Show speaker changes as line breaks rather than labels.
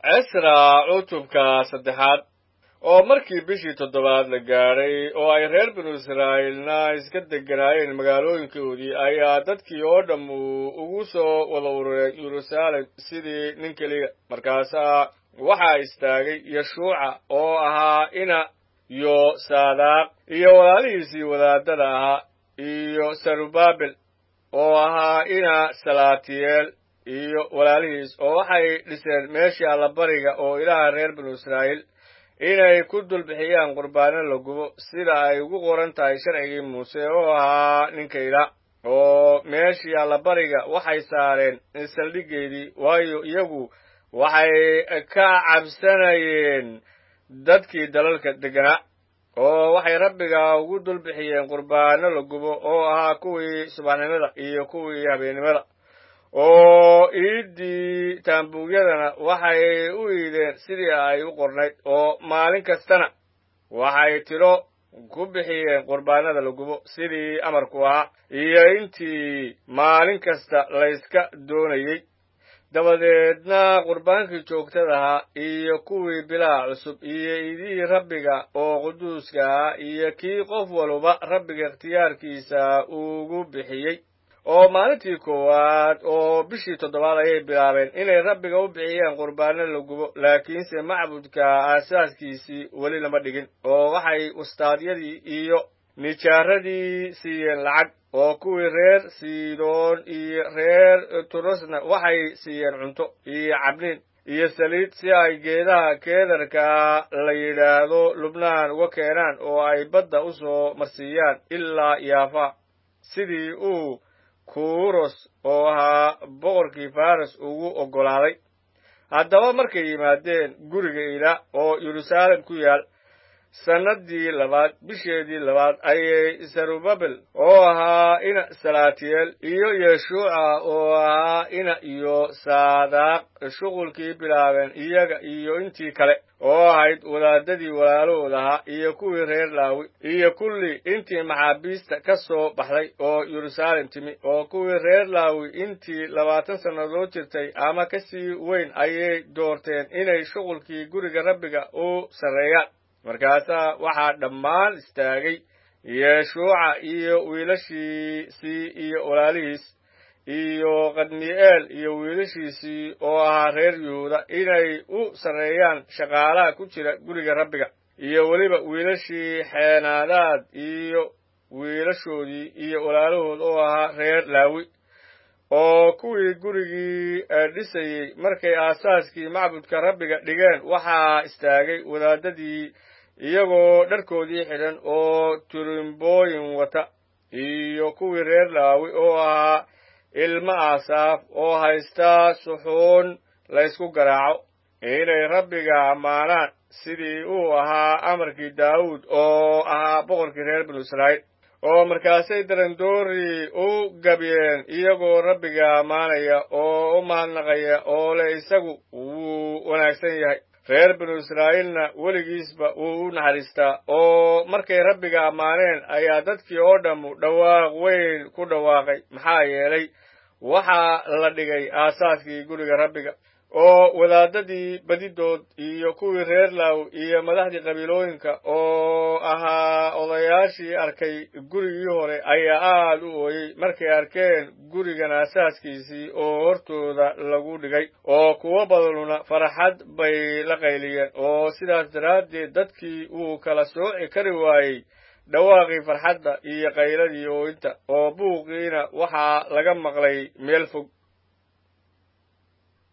cisra cutubka saddexaad oo markii bishii toddobaad la gaadhay oo ay reer binu israa'iilna iska degganaayeen magaalooyinkoodii ayaa dadkii oo dhamm ugu soo wada urureen yeruusaalem sidii nin keliya markaasaa waxaa istaagay yeshuuca oo ahaa ina iyo saadaaq iyo walaalihiisii wadaadada ahaa iyo sarubabel oo ahaa ina salaatiyeel iyo walaalihiis oo waxay dhiseen meeshii allabariga oo ilaaha reer binu israa'iil inay ku dulbixiyaan qurbaano la gubo sida ay ugu qoran tahay sharcigii muuse oo ahaa ninkayda oo meeshii allabariga waxay saareen saldhiggeedii waayo iyagu waxay ka cabsanayeen dadkii dalalka degganaa oo waxay rabbiga ugu dulbixiyeen qurbaano la gubo oo ahaa kuwii subaxnimada iyo kuwii habeennimada oo iiddii taambuugyadana waxay u iideen sidii ay u qornayd oo maalin kastana waxay tidho ku bixiyeen qurbaanada la gubo sidii amarku ahaa iyo intii maalin kasta layska doonayey dabadeedna qurbaankii joogtada ahaa iyo kuwii bilaha cusub iyo iidihii rabbiga oo quduuska ahaa iyo kii qof waluba rabbiga ikhtiyaarkiisa ugu bixiyey oo maalintii koowaad oo bishii toddobaad ayay bilaabeen inay rabbiga u bixiyeen qurbaano la gubo laakiinse macbudka aasaaskiisii weli lama dhigin oo waxay ustaadyadii iyo nijaaradii siiyeen lacag oo kuwii reer siidoon iyo reer turusna waxay siiyeen cunto iyo cabniin iyo saliid si ay geedaha keedarkaa la yidhaahdo lubnaan uga keenaan oo ay badda u soo marsiiyaan ilaa yaafa sidii uu kuros oo ahaa boqorkii faras ugu oggolaaday haddaba markay yimaadeen guriga ila oo yeruusaalem ku yaal sannaddii labaad bisheedii labaad ayay sarubabel oo ahaa ina salaatiyeel iyo yeshuuca oo ahaa ina iyo saadaaq shuqulkii bilaabeen iyaga iyo intii kale oo ahayd wadaadadii walaalahood ahaa iyo kuwii reer laawi iyo kulli intii maxaabiista ka soo baxday oo yeruusaalem timi oo kuwii reer laawi intii labaatan sannadood jirtay ama ka sii weyn ayay doorteen inay shuqulkii guriga rabbiga u sarreeyaan markaasaa waxaa dhammaan istaagay yeshuuca iyo wiilashiisii iyo walaalihiis iyo kadmi'eel iyo wiilashiisii oo ahaa reer yuhuuda inay u sarreeyaan shaqaalaha ku jira guriga rabbiga iyo weliba wiilashii xeenaadaad iyo wiilashoodii iyo walaalahood oo ahaa reer laawi oo kuwii gurigii dhisayey markay aasaaskii macbudka rabbiga dhigeen waxaa istaagay wadaadadii iyagoo dharkoodii xidhan oo turimbooyin wata iyo kuwii reer laawi oo ahaa ilmo aasaaf oo haysta suxuun laysku garaaco inay rabbiga ammaanaan sidii uu ahaa amarkii daawuud oo ahaa boqorkii reer binu israa'iil oo markaasay darandoori u gabyeen iyagoo rabbiga ammaanaya oo u mahadnaqaya oo le isagu wuu wanaagsan yahay reer binu israa'iilna weligiisba wuu u naxariistaa oo markay rabbiga ammaaneen ayaa dadkii oo dhammu dhawaaq weyn ku dhawaaqay maxaa yeelay waxaa la dhigay aasaaskii guriga rabbiga oo wadaadadii badidood iyo kuwii reer laaw iyo madaxdii qabiilooyinka oo ahaa odayaashii arkay gurigii hore ayaa aad u ooyey markay arkeen gurigan aasaaskiisii oo hortooda lagu dhigay oo kuwo badanuna farxad bay la qayliyeen oo sidaas daraaddeed dadkii wuu kala sooci kari waayey dhawaaqii farxadda iyo qayladii ooyinta oo buuqiina waxaa laga maqlay meel fog